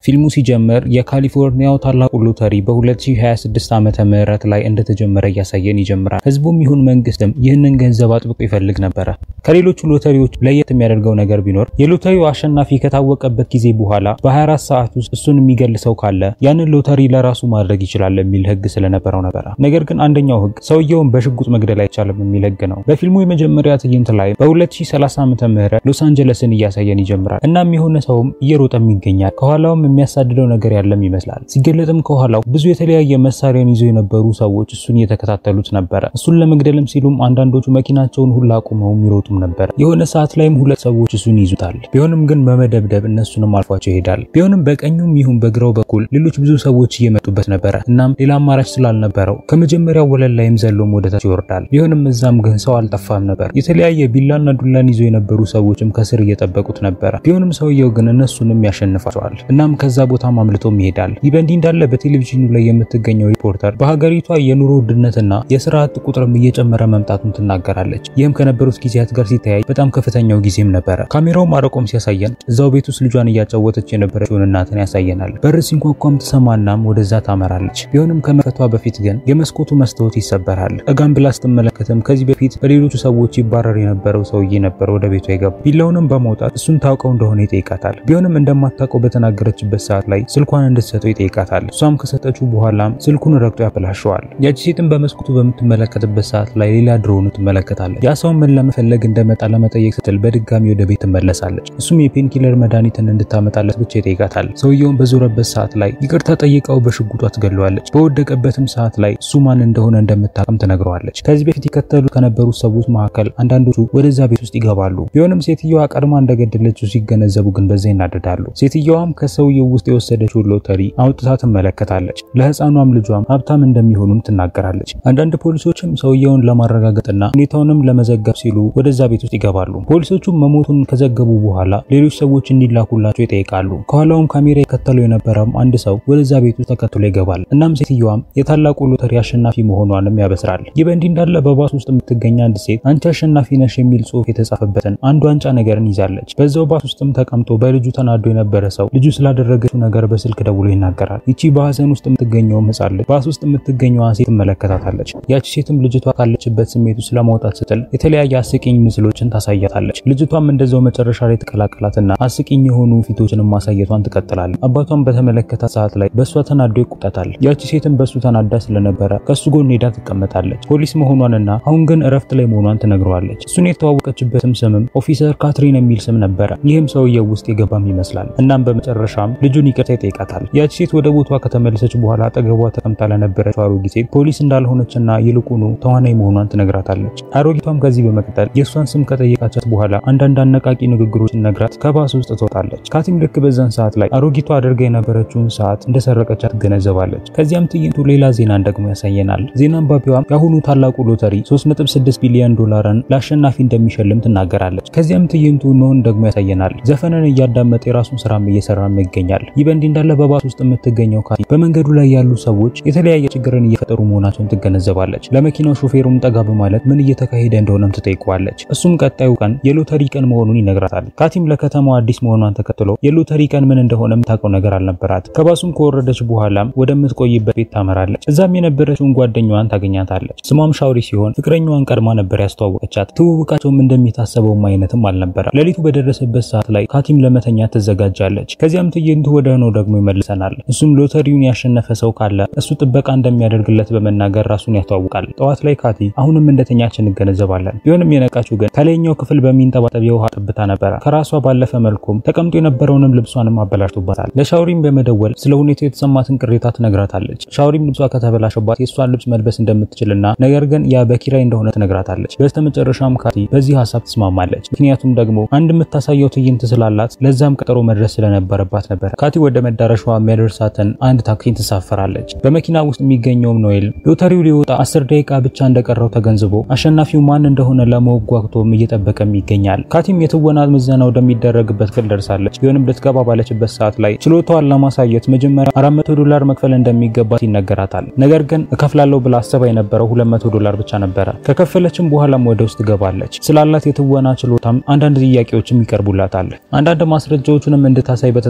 ፊልሙ ሲጀምር የካሊፎርኒያው ታላቁ ሎተሪ በ2026 ዓመተ ምህረት ላይ እንደተጀመረ እያሳየን ይጀምራል። ህዝቡም ይሁን መንግስትም ይህንን ገንዘብ አጥብቆ ይፈልግ ነበረ። ከሌሎቹ ሎተሪዎች ለየት የሚያደርገው ነገር ቢኖር የሎተሪው አሸናፊ ከታወቀበት ጊዜ በኋላ በ24 ሰዓት ውስጥ እሱን የሚገል ሰው ካለ ያንን ሎተሪ ለራሱ ማድረግ ይችላል የሚል ህግ ስለነበረው ነበረ። ነገር ግን አንደኛው ህግ ሰውየውን በሽጉጥ መግደል አይቻልም የሚል ህግ ነው። በፊልሙ የመጀመሪያ ትዕይንት ላይ በ2030 ዓመተ ምህረት ሎስ አንጀለስን እያሳየን ይጀምራል። እናም የሆነ ሰውም እየሮጠም ይገኛል። ከኋላውም የሚያሳድደው ነገር ያለም ይመስላል። ሲገለጥም ከኋላው ብዙ የተለያየ መሳሪያን ይዘው የነበሩ ሰዎች እሱን እየተከታተሉት ነበረ። እሱን ለመግደልም ሲሉም አንዳንዶቹ መኪናቸውን ሁላ አቁመው ይሮጡም ነበር። የሆነ ሰዓት ላይም ሁለት ሰዎች እሱን ይዙታል። ቢሆንም ግን በመደብደብ እነሱንም አልፏቸው ይሄዳል። ቢሆንም በቀኙም ይሁን በግራው በኩል ሌሎች ብዙ ሰዎች እየመጡበት ነበረ። እናም ሌላ አማራጭ ስላልነበረው ከመጀመሪያው ወለል ላይም ዘሎም ወደታች ይወርዳል። ቢሆንም እዛም ግን ሰው አልጠፋም ነበር። የተለያየ ቢላና ዱላን ይዘው የነበሩ ሰዎችም ከስር እየጠበቁት ነበረ። ቢሆንም ሰውየው ግን እነሱንም ያሸንፋቸዋል። እናም ከዛ ቦታም አምልጦም ይሄዳል። ይህ በእንዲህ እንዳለ በቴሌቪዥኑ ላይ የምትገኘው ሪፖርተር በሀገሪቷ የኑሮ ውድነትና የስራ አጥ ቁጥርም እየጨመረ መምጣቱን ትናገራለች። ይህም ከነበሩት ጊዜያት ጋር ሲተያይ በጣም ከፍተኛው ጊዜም ነበረ። ካሜራው ማረቆም ሲያሳየን እዛው ቤት ውስጥ ልጇን እያጫወተች የነበረችውን እናትን ያሳየናል። በር ሲንኳኳም ትሰማናም ወደዛ ታመራለች። ቢሆንም ከመፈቷ በፊት ግን የመስኮቱ መስታወት ይሰበራል። ጠጋም ብላ ስትመለከትም ከዚህ በፊት በሌሎቹ ሰዎች ይባረር የነበረው ሰውዬ ነበር ወደ ቤቷ የገባ። ቢላውንም በማውጣት እሱን ታውቀው እንደሆነ ይጠይቃታል። ቢሆንም እንደማታውቀው በተናገረችበት ሰዓት ላይ ስልኳን እንድትሰጠው ይጠይቃታል። እሷም ከሰጠችው በኋላም ስልኩን ረግጦ ያበላሸዋል። ያቺ ሴትም በመስኮቱ በምትመለከትበት ሰዓት ላይ ሌላ ድሮኑ ትመለከታለች። ያ ሰው ምን ለመፈለግ እንደመጣ ለመጠየቅ ስትል በድጋሚ ወደ ቤት ትመለሳለች። እሱም የፔንኪለር መድኃኒትን እንድታመጣለት ብቻ ይጠይቃታል። ሰውየውን በዞረበት ሰዓት ላይ ይቅርታ ጠይቀው በሽጉጧ ትገለዋለች። በወደቀበትም ሰዓት ላይ እሱ ማን እንደሆነ እንደምታውቅም ትነግረዋለች። ከዚህ በፊት ይከተሉ ከነበሩት ሰዎች መካከል አንዳንዶቹ ወደዛ ቤት ውስጥ ይገባሉ። ቢሆንም ሴትየዋ ቀድማ እንደገደለችው ሲገነዘቡ ግን በዛ ይናደዳሉ። ሴትየዋም ከሰውየው ውስጥ የወሰደችውን ሎተሪ አውጥታ ትመለከታለች። ለህፃኗም ልጇም ሀብታም እንደሚሆኑም ትናገራለች። አንዳንድ ፖሊሶችም ሰውየውን ለማረጋገጥና ሁኔታውንም ለመዘገብ ሲሉ ወደዛ ቤት ውስጥ ይገባሉ። ፖሊሶቹም መሞቱን ከዘገቡ በኋላ ሌሎች ሰዎች እንዲላኩላቸው ይጠይቃሉ። ከኋላውም ካሜራ የከተለው የነበረም አንድ ሰው ወደዛ ቤት ውስጥ ተከትሎ ይገባል። እናም ሴትየዋም የታላቁ ሎተሪ አሸናፊ መሆኗንም ያበስራል። ይህ በእንዲህ እንዳለ በባስ ውስጥ የምትገኝ አንድ ሴት አንቺ አሸናፊ ነሽ የሚል ጽሑፍ የተጻፈበትን አንድ ዋንጫ ነገርን ይዛለች። በዛው ባስ ውስጥም ተቀምጦ በልጁ ተናዶ የነበረ ሰው ልጁ ስላደረገችው ነገር በስልክ ደውሎ ይናገራል። ይቺ በሀዘን ውስጥ የምትገኘውም ህጻን ልጅ ባስ ውስጥ የምትገኘዋን ሴት ትመለከታታለች። ያቺ ሴትም ልጅቷ ካለችበት ስሜት ውስጥ ለማውጣት ስትል የተለያየ አስቂኝ ምስሎችን ታሳያታለች። ልጅቷም እንደዛው መጨረሻ ላይ ትቀላቀላትና አስቂኝ የሆኑ ፊቶችንም ማሳየቷን ትቀጥላለች። አባቷን በተመለከታት ሰዓት ላይ በእሷ ተናዶ ይቆጣታል። ያቺ ሴትም በእሱ ተናዳ ስለነበረ ከእሱ ጎን ሄዳ ትቀመጣለች። ፖሊስ መሆኗንና አሁን ግን እረፍት ላይ መሆኗን ትነግረዋለች። እሱን የተዋወቀችበትም ስምም ኦፊሰር ካትሪን የሚል ስም ነበረ። ይህም ሰውየው ውስጥ የገባም ይመስላል። እናም በመጨረሻም ልጁን ይቅርታ ይጠይቃታል። ያቺ ሴት ወደ ቦቷ ከተመለሰች በኋላ አጠገቧ ተቀምጣ ለነበረችው አሮጊት ሴት ፖሊስ እንዳልሆነችና ይልቁኑ ተዋናይ መሆኗን ትነግራታለች። አሮጊቷም ከዚህ በመቀጠል የእሷን ስም ከጠየቃቻት በኋላ አንዳንድ አነቃቂ ንግግሮችን ነግራት ከባስ ውስጥ ትወጣለች። ካቲም ልክ በዛን ሰዓት ላይ አሮጊቷ አድርጋ የነበረችውን ሰዓት እንደሰረቀቻት ትገነዘባለች። ከዚያም ትዕይንቱ ሌላ ዜናን ደግሞ ያሳየናል። ዜና አንባቢዋም የአሁኑ ታላቁ ሎተሪ 3.6 ቢሊዮን ዶላርን ለአሸናፊ እንደሚሸልም ትናገራለች። ከዚያም ትዕይንቱ ኖህን ደግሞ ያሳየናል። ዘፈንን እያዳመጠ የራሱን ስራም እየሰራም ይገኛል። ይህ በእንዲህ እንዳለ በባስ ውስጥ የምትገኘው ካቲ በመንገዱ ላይ ያሉ ሰዎች የተለያየ ችግርን እየፈጠሩ መሆናቸውን ትገነዘባለች። ለመኪናው ሾፌሩም ጠጋ በማለት ምን እየተካሄደ እንደሆነም ትጠይቀዋለች። እሱም ቀጣዩ ቀን የሎተሪ ቀን መሆኑን ይነግራታል። ካቲም ለከተማው አዲስ መሆኗን ተከትሎ የሎተሪ ቀን ምን እንደሆነ የምታውቀው ነገር አልነበራት። ከባሱም ከወረደች በኋላም ወደምትቆይበት ቤት ታመራለች። እዛም የነበረችውን ጓደኛዋን ታገኛታለች። ስሟም ሻውሪ ሲሆን ፍቅረኛዋን ቀድማ ነበር ያስተዋወቀቻት። ትውውቃቸውም እንደሚታሰበውም አይነትም አልነበረ። ሌሊቱ በደረሰበት ሰዓት ላይ ካቲም ለመተኛ ትዘጋጃለች። ከዚያም ትዕይንቱ ወደ ሆነው ደግሞ ይመልሰናል። እሱም ሎተሪውን ያሸነፈ ሰው ካለ እሱ ጥበቃ እንደሚያደርግለት በመናገር ራሱን ያስተዋውቃል። ጠዋት ላይ ካቲ አሁንም እንደተኛች እንገነዘባለን። ቢሆንም የነቃችው ግን ከላይኛው ክፍል በሚንጠባጠብ የውሃ ጠብታ ነበረ። ከራሷ ባለፈ መልኩም ተቀምጦ የነበረውንም ልብሷንም አበላሽቶባታል። ለሻውሪም በመደወል ስለ ሁኔታው የተሰማትን ቅሬታ ትነግራታለች። ሻውሪም ልብሷ ከተበላሸባት የእሷን ልብስ መልበስ እንደምትችልና ነገር ግን ያ በኪራይ እንደሆነ ትነግራታለች። በስተመጨረሻም ካቲ በዚህ ሀሳብ ትስማማለች። ምክንያቱም ደግሞ አንድ የምታሳየው ትዕይንት ስላላት ለዛም ቀጠሮ መድረስ ስለነበረባት ነበር። ካቲ ወደ መዳረሻዋ የሚያደርሳትን አንድ ታክሲን ትሳፈራለች። በመኪና ውስጥ የሚገኘውም ኖኤል ሎተሪው ሊወጣ አስር ደቂቃ ብቻ እንደቀረው ተገንዝቦ አሸናፊው ማን እንደሆነ ለመጓጉቶም እየጠበቀም ይገኛል። ካቲም የትወና ምዘና ወደሚደረግበት ክፍል ደርሳለች። ቢሆንም ልትገባ ባለችበት ሰዓት ላይ ችሎታዋን ለማሳየት መጀመሪያ 400 ዶላር መክፈል እንደሚገባት ይነገራታል። ነገር ግን እከፍላለሁ ብላ አሰባ የነበረው 200 ዶላር ብቻ ነበረ። ከከፈለችም በኋላም ወደ ውስጥ ትገባለች። ስላላት የትወና ችሎታም አንዳንድ ጥያቄዎችም ይቀርቡላታል። አንዳንድ ማስረጃዎቹንም እንድታሳይ በተጠየቀች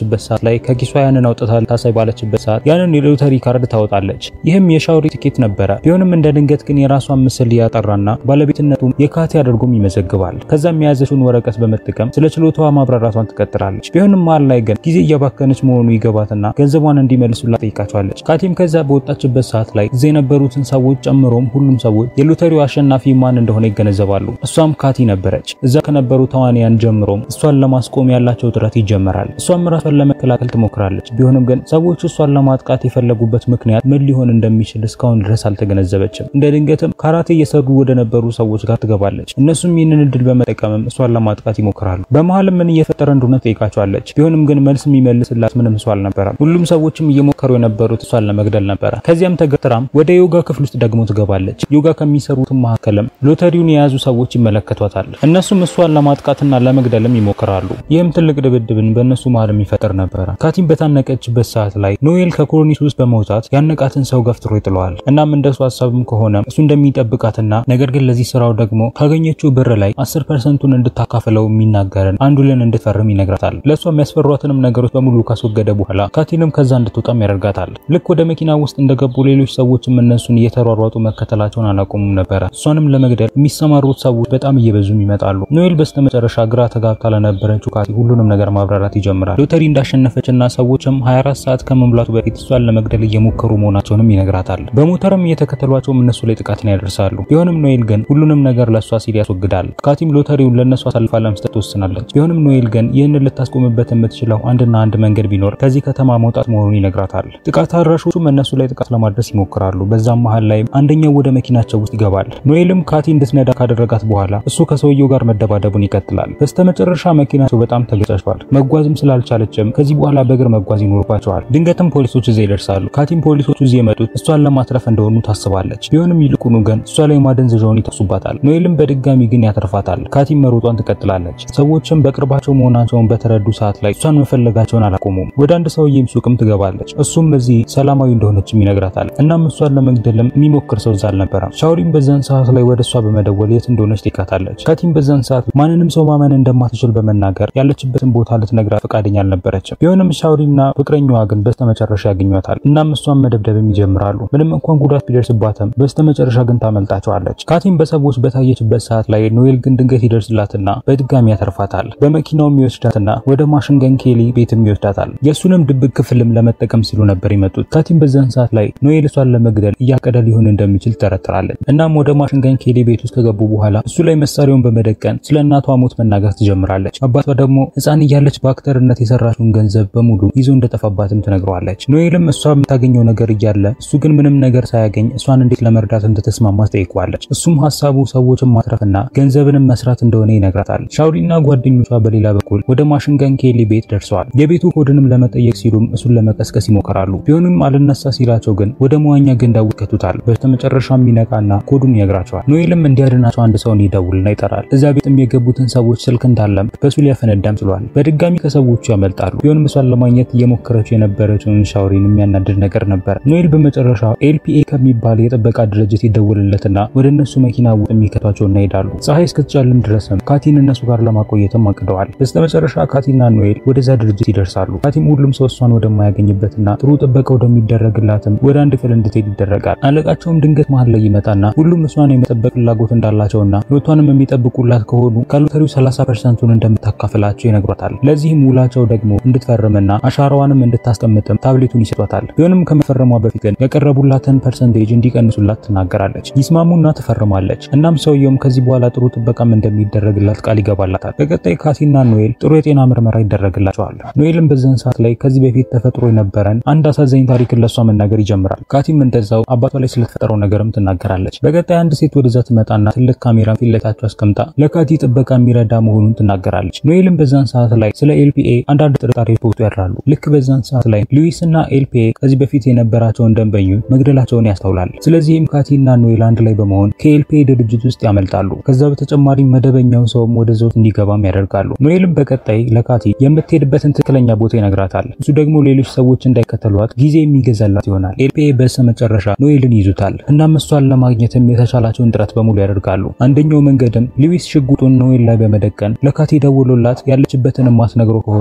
ባለችበት ሰዓት ላይ ከኪሷ ያንን አውጥታ ልታሳይ ባለችበት ሰዓት ያንን የሎተሪ ካርድ ታወጣለች። ይህም የሻውሪ ትኬት ነበረ። ቢሆንም እንደ ድንገት ግን የራሷን ምስል ያጠራና ባለቤትነቱም የካቲ አድርጎም ይመዘግባል። ከዛም የያዘችውን ወረቀት በመጠቀም ስለ ችሎታዋ ማብራራቷን ትቀጥላለች። ቢሆንም መሀል ላይ ግን ጊዜ እያባከነች መሆኑ ይገባትና ገንዘቧን እንዲመልሱላት ጠይቃቸዋለች። ካቲም ከዛ በወጣችበት ሰዓት ላይ እዚያ የነበሩትን ሰዎች ጨምሮም ሁሉም ሰዎች የሎተሪው አሸናፊ ማን እንደሆነ ይገነዘባሉ። እሷም ካቲ ነበረች። እዛ ከነበሩ ተዋንያን ጀምሮም እሷን ለማስቆም ያላቸው ጥረት ይጀመራል። እሷም ራሷን ለመከላከል ትሞክራለች። ቢሆንም ግን ሰዎች እሷን ለማጥቃት የፈለጉበት ምክንያት ምን ሊሆን እንደሚችል እስካሁን ድረስ አልተገነዘበችም። እንደ ድንገትም ካራቴ እየሰሩ ወደ ነበሩ ሰዎች ጋር ትገባለች። እነሱም ይህንን እድል በመጠቀምም እሷን ለማጥቃት ይሞክራሉ። በመሀልም ምን እየፈጠረ እንደሆነ ጠይቃቸዋለች። ቢሆንም ግን መልስ የሚመልስላት ምንም ሰው አልነበረም። ሁሉም ሰዎችም እየሞከሩ የነበሩት እሷን ለመግደል ነበረ። ከዚያም ተገትራም ወደ ዮጋ ክፍል ውስጥ ደግሞ ትገባለች። ዮጋ ከሚሰሩትም መካከልም ሎተሪውን የያዙ ሰዎች ይመለከቷታል። እነሱም እሷን ለማጥቃትና ለመግደልም ይሞክራሉ። ይህም ትልቅ ድብድብን በእነሱ መሀል የሚፈጠር ነበረ። ካቲም በታነቀችበት ሰዓት ላይ ኖኤል ከኮርኒስ ውስጥ በመውጣት ያነቃትን ሰው ገፍትሮ ይጥለዋል። እናም እንደሱ ሀሳብም ከሆነ እሱ እንደሚጠብቃትና ነገር ግን ለዚህ ስራው ደግሞ ካገኘችው ብር ላይ 10 ፐርሰንቱን እንድታካፍለው የሚናገርን አንዱ ልን እንድትፈርም ይነግራታል። ለእሷ የሚያስፈሯትንም ነገሮች በሙሉ ካስወገደ በኋላ ካቲንም ከዛ እንድትወጣም ያደርጋታል። ልክ ወደ መኪና ውስጥ እንደገቡ ሌሎች ሰዎችም እነሱን እየተሯሯጡ መከተላቸውን አላቆሙም ነበረ። እሷንም ለመግደል የሚሰማሩት ሰዎች በጣም እየበዙም ይመጣሉ። ኖኤል በስተመጨረሻ ግራ ተጋብታ ለነበረችው ካቲ ሁሉንም ነገር ማብራራት ይጀምራል። ሎተሪ እንዳሸነፈችና ሰዎችም 24 ሰዓት ከመሙላቱ በፊት እሷን ለመግደል እየሞከሩ መሆናቸውንም ይነግራታል። በሞተርም እየተከተሏቸውም እነሱ ላይ ጥቃትን ያደርሳሉ። ቢሆንም ኖኤል ግን ሁሉንም ነገር ለእሷ ሲል ያስወግዳል። ካቲም ሎተሪውን ለእነሱ አሳልፋ ለመስጠት ትወስናለች። ቢሆንም ኖኤል ግን ይህንን ልታስቆምበት የምትችለው አንድና አንድ መንገድ ቢኖር ከዚህ ከተማ መውጣት መሆኑን ይነግራታል። ጥቃት አድራሾቹም እነሱ ላይ ጥቃት ለማድረስ ይሞክራሉ። በዛም መሀል ላይ አንደኛው ወደ መኪናቸው ውስጥ ይገባል። ኖኤልም ካቲ እንድትነዳ ካደረጋት በኋላ እሱ ከሰውየው ጋር መደባደቡን ይቀጥላል። በስተመጨረሻ መኪናቸው በጣም ተገጫጭቷል። መጓዝም ስላልቻለችም ከዚህ በኋላ በእግር መጓዝ ይኖርባቸዋል። ድንገትም ፖሊሶች እዚያ ይደርሳሉ። ካቲም ፖሊሶቹ እዚህ የመጡት እሷን ለማትረፍ እንደሆኑ ታስባለች። ቢሆንም ይልቁኑ ግን እሷ ላይ ማደንዘዣውን ይተሱባታል። ኖኤልም በድጋሚ ግን ያተርፋታል። ካቲም መሮጧን ትቀጥላለች። ሰዎችም በቅርባቸው መሆናቸውን በተረዱ ሰዓት ላይ እሷን መፈለጋቸውን አላቆሙም። ወደ አንድ ሰውዬም ሱቅም ትገባለች። እሱም በዚህ ሰላማዊ እንደሆነችም ይነግራታል። እናም እሷን ለመግደልም የሚሞክር ሰው እዛ አልነበረም። ሻውሪም በዛን ሰዓት ላይ ወደ እሷ በመደወል የት እንደሆነች ትካታለች። ካቲም በዛን ሰዓት ማንንም ሰው ማመን እንደማትችል በመናገር ያለችበትን ቦታ ልትነግራት ፈቃደኛ አልነበረችም። ቢሆንም ሻውሪና ፍቅረኛዋ ግን በስተመጨረሻ ያገኟታል። እናም እሷን መደብደብም ይጀምራሉ። ምንም እንኳን ጉዳት ቢደርስባትም በስተመጨረሻ ግን ታመልጣቸዋለች። ካቲም በሰዎች በታየችበት ሰዓት ላይ ኖኤል ግን ድንገት ይደርስላትና በድጋሚ ያተርፋታል። በመኪናውም ይወስዳትና ወደ ማሽንገን ኬሊ ቤትም ይወስዳታል። የእሱንም ድብቅ ክፍልም ለመጠቀም ሲሉ ነበር የመጡት። ካቲም በዛን ሰዓት ላይ ኖኤል እሷን ለመግደል እያቀደ ሊሆን እንደሚችል ትጠረጥራለች። እናም ወደ ማሽንገን ኬሊ ቤት ውስጥ ከገቡ በኋላ እሱ ላይ መሳሪያውን በመደቀን ስለ እናቷ ሞት መናገር ትጀምራለች። አባቷ ደግሞ ሕፃን እያለች በአክተርነት የሰራችውን ገንዘብ በሙሉ ይዞ እንደጠፋባትም ትነግረዋለች። ኖኤልም እሷ የምታገኘው ነገር እያለ እሱ ግን ምንም ነገር ሳያገኝ እሷን እንዴት ለመርዳት እንደተስማማ ትጠይቀዋለች። እሱም ሀሳቡ ሰዎችን ማትረፍና ገንዘብንም መስራት እንደሆነ ይነግራታል። ሻውሪና ጓደኞቿ በሌላ በኩል ወደ ማሽንገን ኬሊ ቤት ደርሰዋል። የቤቱ ኮድንም ለመጠየቅ ሲሉም እሱን ለመቀስቀስ ይሞክራሉ። ቢሆንም አልነሳ ሲላቸው ግን ወደ መዋኛ ገንዳ ይከቱታል። በስተመጨረሻ የሚነቃና ኮዱን ይነግራቸዋል። ኖኤልም እንዲያድናቸው አንድ ሰውን ይደውልና ይጠራል። እዛ ቤትም የገቡትን ሰዎች ስልክ እንዳለም በሱ ሊያፈነዳም ችሏል። በድጋሚ ከሰዎቹ ያመልጣሉ። ቢሆንም እሷን ለማግኘት እየሞከረችው የነበረችውን ሻውሪን የሚያናድድ ነገር ነበር። ኖኤል በመጨረሻ ኤልፒኤ ከሚባል የጥበቃ ድርጅት ይደውልለትና ወደ እነሱ መኪና ውስጥ የሚከቷቸውና ይሄዳሉ። ፀሐይ እስክትጨልም ድረስም ካቲን እነሱ ጋር ለማቆየትም አቅደዋል። በስተመጨረሻ ካቲና ኖኤል ወደዛ ድርጅት ይደርሳሉ። ካቲም ሁሉም ሰው እሷን ወደማያገኝበትና ጥሩ ጥበቃ ወደሚደረግላትም ወደ አንድ ክፍል እንድትሄድ ይደረጋል። አለቃቸውም ድንገት መሀል ላይ ይመጣና ሁሉም እሷን የመጠበቅ ፍላጎት እንዳላቸውና ህይወቷንም የሚጠብቁላት ከሆኑ ከሎተሪው 30 ፐርሰንቱን እንደምታካፍላቸው ይነግሯታል። ለዚህም ውላቸው ደግሞ እንድትፈርምና አሻራዋንም እንድታስቀምጥም ታብሌቱን ይሰጧታል። ቢሆንም ከመፈረሟ በፊት ግን የቀረቡላትን ፐርሰንቴጅ እንዲቀንሱላት ትናገራለች። ይስማሙና ትፈርማለች። እናም ሰውየውም ከዚህ በኋላ ጥሩ ጥበቃም እንደሚደረግላት ቃል ይገባላታል። በቀጣይ ካቲና ኖኤል ጥሩ የጤና ምርመራ ይደረግላቸዋል። ኖኤልም በዛን ሰዓት ላይ ከዚህ በፊት ተፈጥሮ የነበረን አንድ አሳዛኝ ታሪክን ለሷ መናገር ይጀምራል። ካቲም እንደዛው አባቷ ላይ ስለተፈጠረው ነገርም ትናገራለች። በቀጣይ አንድ ሴት ወደዛ ትመጣና ትልቅ ካሜራ ፊት ለፊታቸው አስቀምጣ ለካቲ ጥበቃ የሚረዳ መሆኑን ትናገራለች። ኖኤልም በዛን ሰዓት ላይ ስለ ኤልፒኤ አንዳንድ ጥርጣሬዎች በውስጡ ያድራሉ። ልክ በዛን ሰዓት ላይ ሉዊስ እና ኤልፒኤ ከዚህ በፊት የነበራቸውን ደንበኞች መግደላቸውን ያስተውላል። ስለዚህም ካቲና ኖኤል አንድ ላይ በመሆን ከኤልፒኤ ድርጅት ውስጥ ያመልጣሉ። ከዛ በተጨማሪ መደበኛው ሰውም ወደ ዘውት እንዲገባም ያደርጋሉ። ኖኤልም በቀጣይ ለካቲ የምትሄድበትን ትክክለኛ ቦታ ይነግራታል። እሱ ደግሞ ሌሎች ሰዎች እንዳይከተሏት ጊዜ የሚገዛላት ይሆናል። ኤልፒኤ በስተመጨረሻ ኖኤልን ይዙታል። እናም እሷን ለማግኘትም የተቻላቸውን ጥረት በሙሉ ያደርጋሉ። አንደኛው መንገድም ሉዊስ ሽጉጡን ኖኤል ላይ በመደቀን ለካቲ ደውሎላት ያለችበትን ማትነግረው ከሆነ እሱን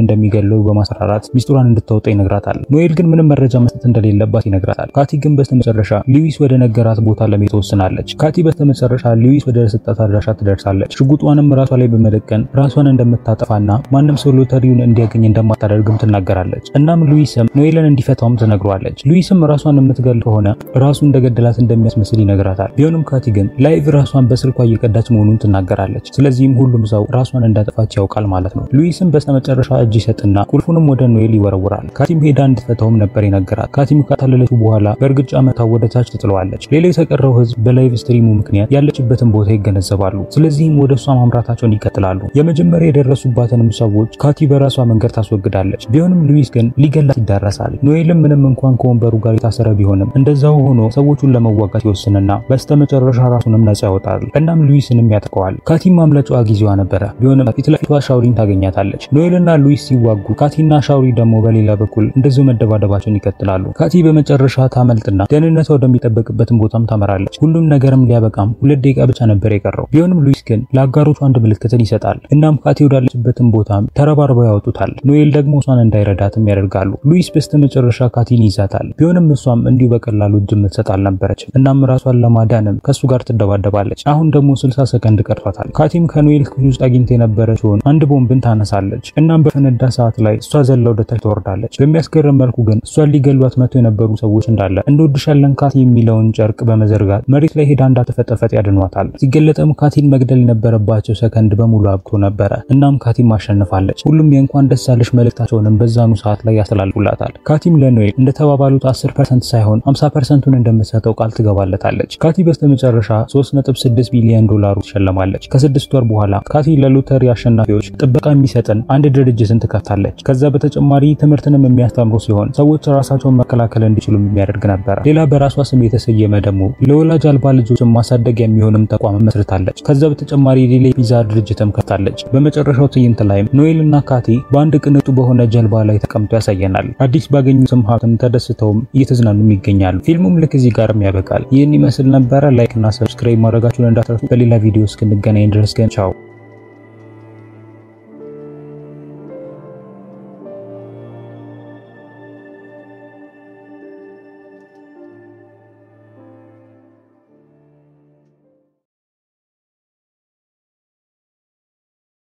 እንደሚገለው በማስፈራራት ሚስጥሯን እንድታወጣ ይነግራታል። ኖኤል ግን ምንም መረጃ መስጠት እንደሌለባት ይነግራታል። ካቲ ግን በስተመጨረሻ ሉዊስ ወደ ነገራት ቦታ ለመሄድ ትወስናለች። ካቲ በስተመጨረሻ ሉዊስ ወደ ሰጣት አድራሻ ትደርሳለች። ሽጉጧንም ራሷ ላይ በመደቀን ራሷን እንደምታጠፋና ማንም ሰው ሎተሪውን እንዲያገኝ እንደማታደርግም ትናገራለች። እናም ሉዊስም ኖኤልን እንዲፈታውም ትነግሯለች። ሉዊስም ራሷን የምትገል ከሆነ ራሱ እንደገደላት እንደሚያስመስል ይነግራታል። ቢሆንም ካቲ ግን ላይቭ ራሷን በስልኳ እየቀዳች መሆኑን ትናገራለች። ስለዚህም ሁሉም ሰው ራሷን እንዳጠፋች ያውቃል ማለት ነው። ሉዊስም በስተመጨረሻ እጅ ይሰጥና ቁልፉንም ወደ ኖኤል ይወረውራል። ካቲም ሄዳ እንድትፈታውም ነበር ይነገራል። ካቲም ካታለለችው በኋላ በእርግጫ መታ ወደ ታች ትጥለዋለች። ሌላ የተቀረው ህዝብ በላይቭ ስትሪሙ ምክንያት ያለችበትን ቦታ ይገነዘባሉ። ስለዚህም ወደ እሷ ማምራታቸውን ይቀጥላሉ። የመጀመሪያ የደረሱባትንም ሰዎች ካቲ በራሷ መንገድ ታስወግዳለች። ቢሆንም ሉዊስ ግን ሊገላት ይዳረሳል። ኖኤልም ምንም እንኳን ከወንበሩ ጋር የታሰረ ቢሆንም እንደዛው ሆኖ ሰዎቹን ለመዋጋት ይወስንና በስተመጨረሻ ራሱንም ነጻ ያወጣል። እናም ሉዊስንም ያጠቀዋል። ካቲም ማምለጫዋ ጊዜዋ ነበረ። ቢሆንም ፊት ለፊቷ ሻውሪን ታገኛታለች። ኖኤልና ሉዊስ ሲዋጉ ካቲና ሻውሪ ደግሞ በሌላ በኩል እንደዚሁ መደባደባቸውን ይቀጥላሉ። ካቲ በመጨረሻ ታመልጥና ደህንነቷ ወደሚጠበቅበትን ቦታም ታመራለች። ሁሉም ነገርም ሊያበቃም ሁለት ደቂቃ ብቻ ነበር የቀረው። ቢሆንም ሉዊስ ግን ለአጋሮቹ አንድ ምልክትን ይሰጣል። እናም ካቲ ወዳለችበትን ቦታም ተረባርበው ያወጡታል። ኖኤል ደግሞ እሷን እንዳይረዳትም ያደርጋሉ። ሉዊስ በስተመጨረሻ ካቲን ይዛታል። ቢሆንም እሷም እንዲሁ በቀላሉ እጅ የምትሰጥ አልነበረችም። እናም ራሷን ለማዳንም ከሱ ጋር ትደባደባለች። አሁን ደግሞ 60 ሰከንድ ቀርቷታል። ካቲም ከኖኤል ክፍል ውስጥ አግኝታ የነበረችውን አንድ ቦምብን ታነሳለች። እናም በፈነዳ ሰዓት ላይ እሷ ዘላ ወደታች ትወርዳለች። በሚያስገርም መልኩ ግን እሷን ሊገሏት መጥተው የነበሩ ሰዎች እንዳለ እንወድሻለን ካቲ የሚለውን ጨርቅ በመዘርጋት መሬት ላይ ሄዳ እንዳትፈጠፈጥ ያድኗታል። ሲገለጥም ካቲን መግደል የነበረባቸው ሰከንድ በሙሉ አብቶ ነበረ። እናም ካቲም አሸንፋለች። ሁሉም የእንኳን ደስ አለሽ መልእክታቸውንም በዛኑ ሰዓት ላይ ያስተላልፉላታል። ካቲም ለኖኤል እንደተባባሉት 10% ሳይሆን 50%ቱን እንደምትሰጠው ቃል ትገባለታለች። ካቲ በስተመጨረሻ 3.6 ቢሊዮን ዶላሩ ትሸለማለች። ከስድስት ወር በኋላ ካቲ ለሎተሪ አሸናፊዎች ጥበቃ የሚሰጥን አንድ ድርጅትን ትከፍታለች። ከዛ በተጨማሪ ትምህርትንም የሚያስተምሩ ሲሆን ሰዎች ራሳቸውን መከላከል እንዲችሉ የሚያደርግ ነበር። ሌላ በራሷ ስም የተሰየመ ደግሞ ለወላጅ አልባ ልጆችን ማሳደግ የሚሆንም ተቋም መስርታለች። ከዛ በተጨማሪ ሌላ ፒዛ ድርጅትም ከፍታለች። በመጨረሻው ትዕይንት ላይም ኖኤል እና ካቲ በአንድ ቅንጡ በሆነ ጀልባ ላይ ተቀምጦ ያሳየናል። አዲስ ባገኙትም ሀብትም ተደስተውም እየተዝናኑም ይገኛሉ። ፊልሙም ልክ እዚህ ጋርም ያበቃል። ይህን ይመስል ነበረ። ላይክ እና ሰብስክራይብ ማድረጋችሁን እንዳትረሱ። በሌላ ቪዲዮ እስክንገናኝ ድረስ ግን ቻው።